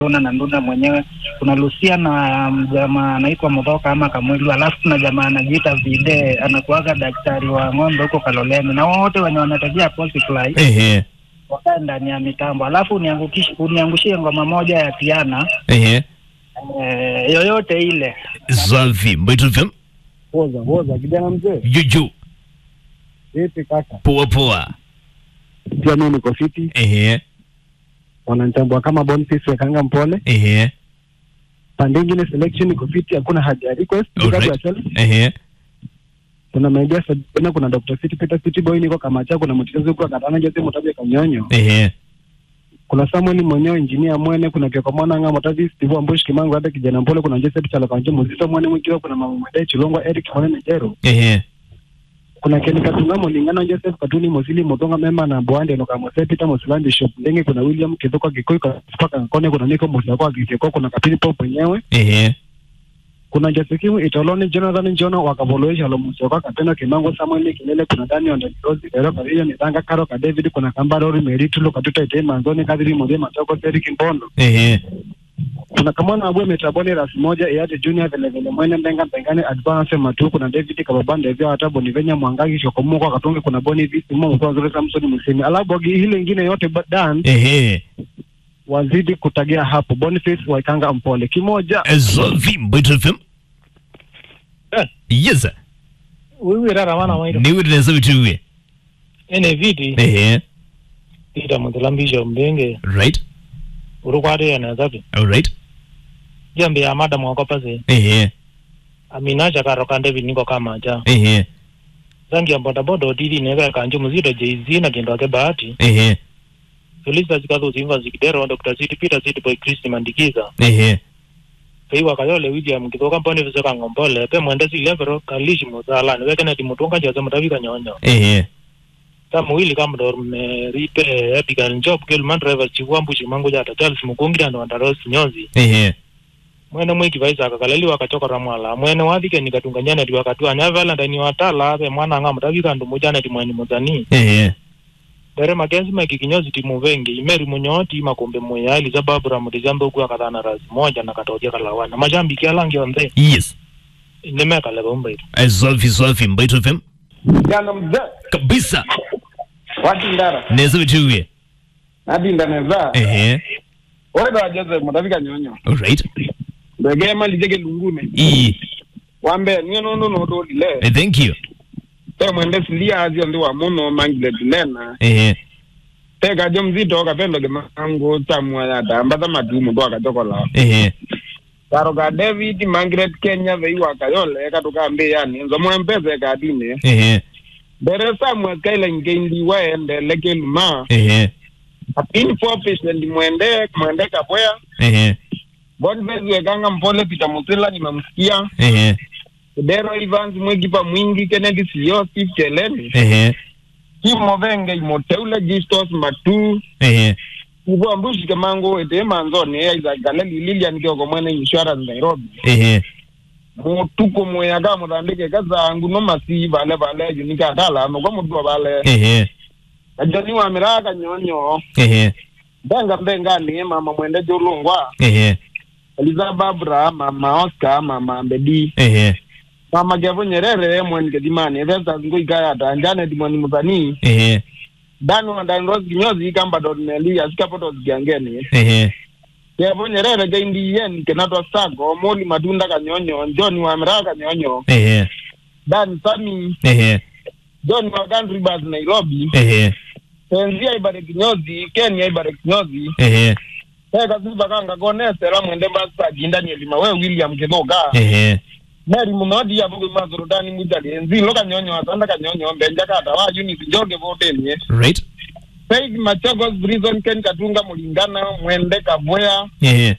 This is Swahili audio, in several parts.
Nduna na Nduna mwenyewe, kuna Lucia na jamaa anaitwa Mudhoka ama Kamwilu, alafu kuna jamaa anajiita Vide anakuaga daktari wa ng'ombe huko Kaloleni, na wote wenye wanategea Posifly ehe wakae ndani ya mitambo, alafu uniangukish- uniangushie ngoma moja ya Tiana ehe eh, yoyote ile. Zavi Mbaitu FM Woza woza, kijana mzee, juju vipi kaka? poa poa Pia mimi niko fiti, ehe wananitambua kama Boniface Wekanga Mpole. ehe Pande ingine selection iko fiti, hakuna haja ya request. Big up Alright. yourself. ehe Kuna Maidia Sabina, kuna Dr. City Peter City Boy, niko Kamacha, kuna mtetezi kwa Katana Jose Mutabe Kanyonyo, ehe kuna Samuel mwenyewe engineer Mwene, kuna Kioko Mwana Nga Mutavi Steve Ambush Kimango, hata kijana Mpole, kuna Joseph Chalakanje Muzito Mwene Mwikiwa, kuna Mama Mwede Chilongwa Eric Mwene Jero, ehe kuna Ken Katunga Mulingana Joseph Katuni Mosili Mutonga Mema na Bwande Noka Mose Peter Mosilandi Shop Ndenge, kuna William Kithuka Kikoi kwa Kone, kuna Nico Musako Kikiko, kuna Kapini Pop mwenyewe ehe kuna Josekimu Itoloni Jonathan Njono wakavoloesha Lomusoka Kateno Kimango Samuel Kilele kuna Dani Ondorozi Ero Kariyo Nitanga Karo ka David kuna Kambarori Meritulo Katuta Ite Manzoni Kadiri Mode Matoko Seri Kimbondo ehe kuna Kamwana Abue Metaboni Ras moja Iate Junior vile vile Mwene Mbenga Mbengane Advance Matu kuna David Kababande Vya hata Bonivenya Mwangagi Shokomuko Katunge kuna Boni Visi Mo Mkwa Zuri Samson Musimi alabogi hile ingine yote ba- dan ehe wazidi kutagia hapo Boniface Waikanga Mpole kimoja Zavi Mbaitu FM Eh. yes wiwirara wana wairo niwireza vituwe ene viti ehe ita muthilambisha mlingi right urukwaria zapi alright jambi ya mada mwako pasi ehe amina chakaro kande viniko kama cha ehe zangi ya bodaboda otili nega kanju muzito jz na kendo ake bahati ehe felisa zikathu zimva zikidero dr city peter city boy kristi mandikiza ehe feiwa kayole william kithoka mboni viseka ngombole pe mwende silevero kalishi muzalani wekeneti mutunga jose mutavika nyonyo ehe tamuwili kamdor meripe abigail njob kelman driver chiwambu chimangu jata charles mukungi ando andaros nyozi ehe mwene mwiki vaisaka kalaliwa kachokora mwala mwene wathike nikatunganyana ti wakatwania valentine watala ave mwana anga mutavika ndu mujane ti mweni muzani ehe dere makenzi meki kinyozi ti muvengi imeri munyo ti makumbe muya eliza babura mutizambe uku akathana rasi moja na katoja kalawana mashambiki alangi onthe yes nimekaleva umbaitu Zavi Zavi Mbaitu FM jana mzee kabisa watindara neza vituwe nadinda neza ehe oida wajeze mutavika nyonyo alright ndege malijege lungune e wambe niyo nono nodolile Eh, thank you te mwende silia azio ndi wa muno mangile tunena ehe te kajo mzito kapendo ke mango tamwa ya damba za matumu ndo akachokola ehe karo ka david mangret kenya veiwa kayole katuka mbe yani nzo mwempeze kadine ehe bere samwe kaila ngendi waende lekeluma ehe apini fofish ndi mwende mwende kapwea ehe Boniface Wekanga Mpole Peter Musila nimemsikia. ehe Dero Evans Mwegipa Mwingi Kennedy Sio Steve Cheleni. ehe Kim Movenge Imoteule Gistos Matu. ehe Ivo Ambushi Kemango Ete Manzoni Isaac Galeli Lilian Kioko Mwene Insurance Nairobi. ehe Mutuko mweyaga mutandike kazangu no masi vale vale junika atala no kwa mutu vale. ehe Ajani wa miraka nyonyo. ehe Benga benga ni mama mwende jolungwa. ehe Eliza Babra mama Oscar mama Mbedi. ehe mama kevo nyerere mwen kedimani vesa ngo ikaya ta njane dimoni muzani ehe danu na dan ros kinyozi kamba dot meli asika poto zigangeni ehe kevo nyerere ke indi yen kenato sago moli matunda kanyonyo njoni wa mra kanyonyo ehe dan sami ehe john wa country bus nairobi ehe tenzia ibare kinyozi kenya ibare kinyozi ehe teka siba kanga konesera mwende basa jindani elima we william kithoka ehe meri munodi ya bugu mazuru dani mujali enzi lo kanyonyo asanda kanyonyo mbenja kata wa unit njoge votenye right Said Machagos Prison Ken Katunga Mulingana Mwende Kavwea ehe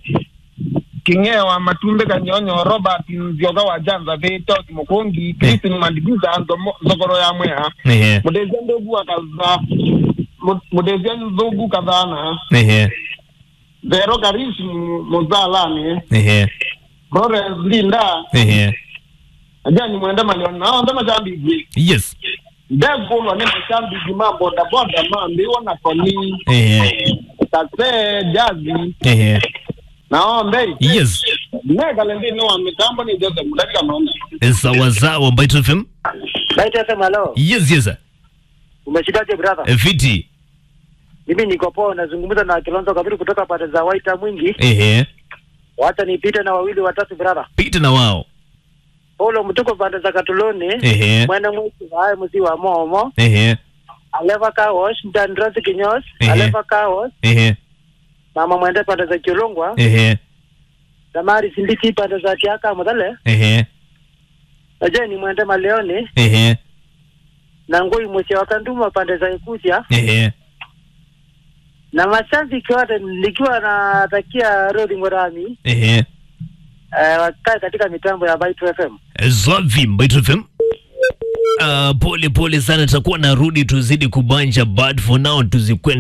Kingewa Matumbe Kanyonyo Robert Nzioga wa Janza Veto Mukongi Christine Mandigiza Nzomo- Zogoro ya Mwea ehe Mudezia Ndogu akaza Mu- Mudezia Nzogu kadhana ehe Vero Karishi Muzalani ehe Florence Linda ehe Ajani Mwende Malioni Nao Ndema Chambigi yes Ndegulwa Nema Chambigi Mambo Da Boda Mambi Wana Koni ehe Kase Jazi ehe naombe Yes. negale ndi no mitambo ni Joseph mudakika maombi Sawa sawa Mbaito FM. Baita sema leo. Yes, yes. sir. Umeshindaje brother? Eh, Fiti. Mimi niko poa nazungumza na Kilonzo Kabiri kutoka pande za Waita Mwingi. Ehe. Wacha nipite na wawili watatu brother. Pita na wao. Paulo mtuko pande za Katuloni. Ehe. Mwene mwisi wae mzi wa Momo. Ehe. Aleva Kawosh, Mtanrosi Kinyos. Ehe. Aleva Kawosh. Ehe. Mama mwende pande za Kiolongwa. Ehe. Damari Sindiki pande za Tiaka Mudhale. Ehe. Najua ni mwende Maleoni. Ehe. Na ngoi mwisho wa Kanduma pande za Ikusia. Ehe. Na mashabiki wote nikiwa natakia Rodi Ngorami. Ehe. Eh, wakae katika mitambo ya Baitu FM. Zwavi Mbaito FM. Uh, pole pole sana, takuwa narudi tuzidi kubanja, but for now tuzikwenda